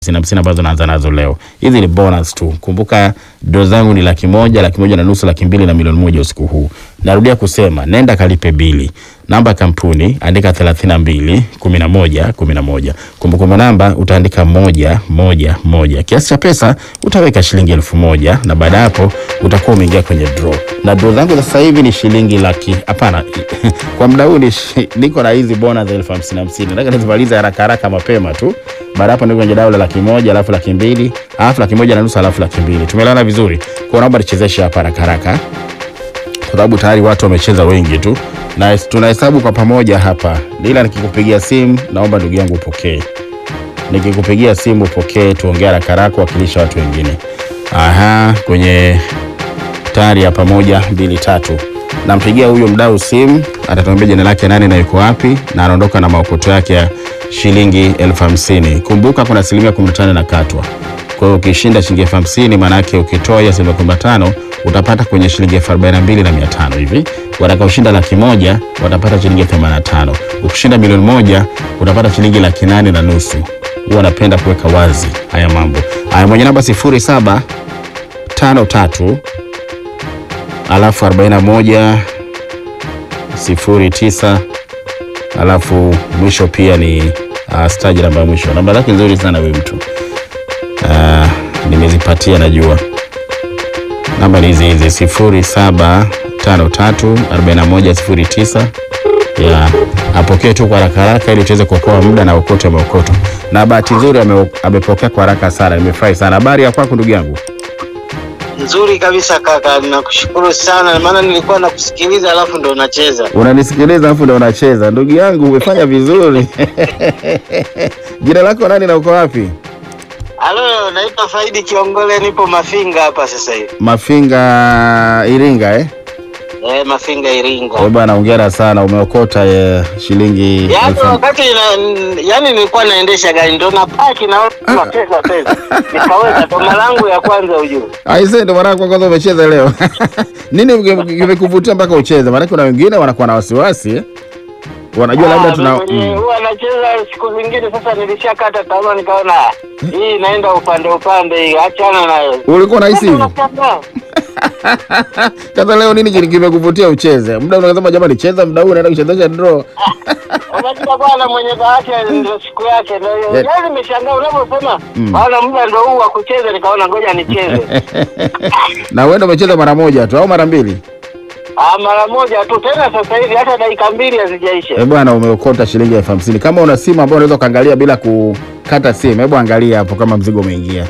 hamsini hamsini ambazo naanza nazo leo. Hizi ni bonus tu. Kumbuka doo zangu ni laki moja, laki moja na nusu, laki mbili na milioni moja usiku huu. Narudia kusema, nenda kalipe bili. Namba ya kampuni andika thelathini na mbili kumi na moja kumi na moja. Kumbukumbu namba utaandika moja moja moja. Kiasi cha pesa utaweka shilingi elfu moja na baada ya hapo utakuwa umeingia kwenye draw. Na draw zangu sasa hivi ni shilingi laki hapana, kwa muda huu ni shi- niko na hizi bona za elfu hamsini hamsini. Nataka nizimalize haraka haraka mapema tu. Baada hapo niko kwenye dau la laki moja alafu laki mbili alafu laki moja na nusu alafu laki mbili. Tumeelewana vizuri? Kwa naomba nichezeshe hapa haraka haraka kwa sababu tayari watu wamecheza wengi tu na tunahesabu kwa pamoja hapa, ila nikikupigia simu naomba ndugu yangu upokee. Nikikupigia simu upokee, tuongee haraka haraka, wakilisha watu wengine. Aha, kwenye tayari ya pamoja mbili tatu, nampigia huyo mdau simu, atatuambia jina lake nani na yuko wapi, na anaondoka na maokoto yake ya shilingi elfu hamsini. Kumbuka kuna asilimia 15 inakatwa kwa hiyo ukishinda shilingi elfu hamsini maana yake ukitoa hiyo asilimia kumi na tano utapata kwenye shilingi elfu arobaini na mbili na mia tano hivi. Watakaoshinda laki moja watapata shilingi elfu themanini na tano. Ukishinda milioni moja utapata shilingi laki nane na nusu. Huwa napenda kuweka wazi haya mambo haya. Mwenye namba sifuri saba tano tatu alafu arobaini na moja sifuri tisa alafu mwisho pia ni uh, staji namba ya mwisho. Namba zake nzuri sana huyu mtu Ah, nimezipatia najua. Namba ni hizi hizi sifuri saba tano tatu arobaini na moja sifuri tisa ya apokee tu kwa haraka haraka ili tuweze kuokoa muda na ukote maokoto. Na bahati nzuri ame, amepokea kwa haraka sana, nimefurahi sana. Habari ya kwako ndugu yangu? Nzuri kabisa kaka, nakushukuru sana, maana nilikuwa nakusikiliza alafu ndo unacheza. Unanisikiliza afu ndio unacheza. Ndugu yangu umefanya vizuri. Jina lako nani na uko wapi? Halo, naitwa Faidi Kiongole, nipo Mafinga hapa sasa hivi. Mafinga Iringa eh? Eh, Mafinga Iringa. Wewe bwana hongera sana umeokota eh, shilingi Yaani elfu wakati na, yani nilikuwa naendesha gari ndo na paki na nacheza pesa. Nikaweza toma langu ya kwanza ujue. Aise, ndo mara yako ya kwanza umecheza leo. Nini kime- kimekuvutia mpaka ucheze? Maana kuna wengine wanakuwa na wasiwasi eh? wanajua labda Ah, tuna mwenye mm. huwa anacheza siku zingine, sasa nilishakata tamaa, nikaona ah, hii inaenda upande upande, hii achana nayo. ulikuwa unahisi hivyo? Unashangaa. Sasa leo nini kile kimekuvutia ucheze? Muda unasema jamani, cheza muda huu, naenda kuchezesha draw. Unajua bwana mwenye bahati ndio siku yake ndio hiyo. Yeah. Yaani nimeshangaa unaposema Mm. bwana muda ndio huu wa kucheza nikaona ngoja nicheze. na wewe ndo umecheza mara moja tu au mara mbili? Ah, mara moja tu tena sasa hivi hata dakika mbili hazijaisha. Eh bwana, umeokota shilingi elfu hamsini. Kama una simu ambayo unaweza ukaangalia bila kukata simu, hebu angalia hapo kama mzigo umeingia.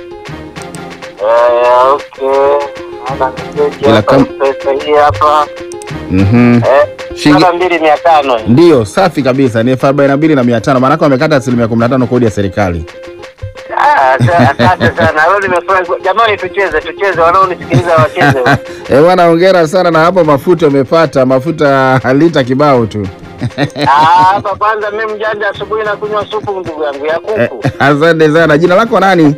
Eh, okay. Ana message Ila hapa kam- pesa hii hapa. Mhm. Eh, Shilingi- saba mbili mia tano. Ndiyo, safi kabisa, ni elfu arobaini na mbili na mia tano. Maanake wamekata asilimia kumi na tano kodi ya serikali. Ah, sa- asante sana. Leo nimefurahi. Jamani tucheze, tucheze wanaonisikiliza wacheze. Eh bwana, hongera sana na hapo mafuta umepata mafuta lita kibao tu. Ah, hapa kwanza mimi mjanja asubuhi na kunywa supu ndugu yangu ya Eh, kuku. Asante sana. Jina lako nani?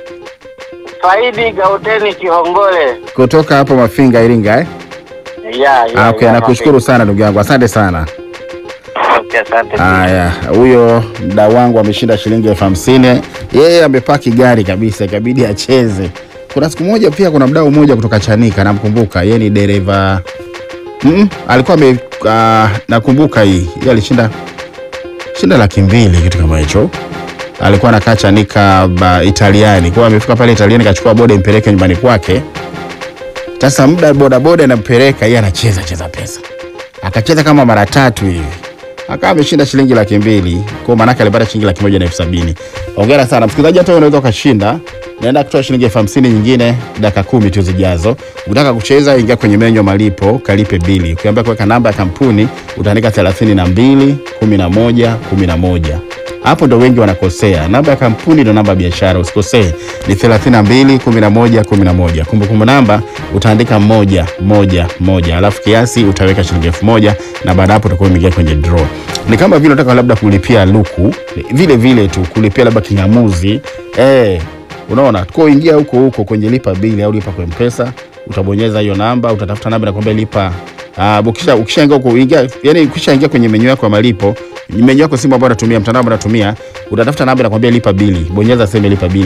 Faidi Gauteni Kihongole. Kutoka hapo Mafinga, Iringa eh? Ya, ya. Ah, okay, ya, nakushukuru sana ndugu yangu, asante sana. Okay, asante. Haya, huyo mdau wangu ameshinda shilingi elfu hamsini. Yeye amepaki gari kabisa, ikabidi acheze. Kuna siku moja pia, kuna mdau mmoja kutoka Chanika, namkumbuka yeye ni dereva mm, alikuwa ame, uh, nakumbuka hii yeye alishinda shinda laki mbili kitu kama hicho. Alikuwa anakaa Chanika ba, Italiani, kwa hiyo amefika pale Italiani, kachukua boda impeleke nyumbani kwake. Sasa muda bodaboda inampeleka yeye, anacheza cheza pesa, akacheza kama mara tatu hivi akawa ameshinda shilingi laki mbili kwa maanake alipata shilingi laki moja na elfu sabini hongera sana msikilizaji hata wewe unaweza ukashinda naenda kutoa shilingi elfu hamsini nyingine dakika kumi tu zijazo ukitaka kucheza ingia kwenye menyu ya malipo kalipe bili ukiambia kuweka namba ya kampuni utaandika thelathini na mbili kumi na moja kumi na moja hapo ndo wengi wanakosea. Namba ya kampuni ndo namba ya biashara, usikosee, ni 32 11 11. Kumbukumbu namba utaandika moja moja moja, alafu kiasi utaweka shilingi elfu moja na baada hapo utakuwa umeingia kwenye draw. Ni kama vile unataka labda kulipia luku, vile vile tu kulipia labda kingamuzi eh, unaona kwa ingia huko huko kwenye lipa bili au lipa kwa mpesa, utabonyeza hiyo namba, utatafuta namba nakwambia lipa. Uh, ukisha ukishaingia huko ingia, yani ukishaingia kwenye menyu yako ya malipo menyu yako simu ambayo unatumia mtandao ambao unatumia utatafuta namba inakwambia lipa bili bonyeza sehemu ya lipa bili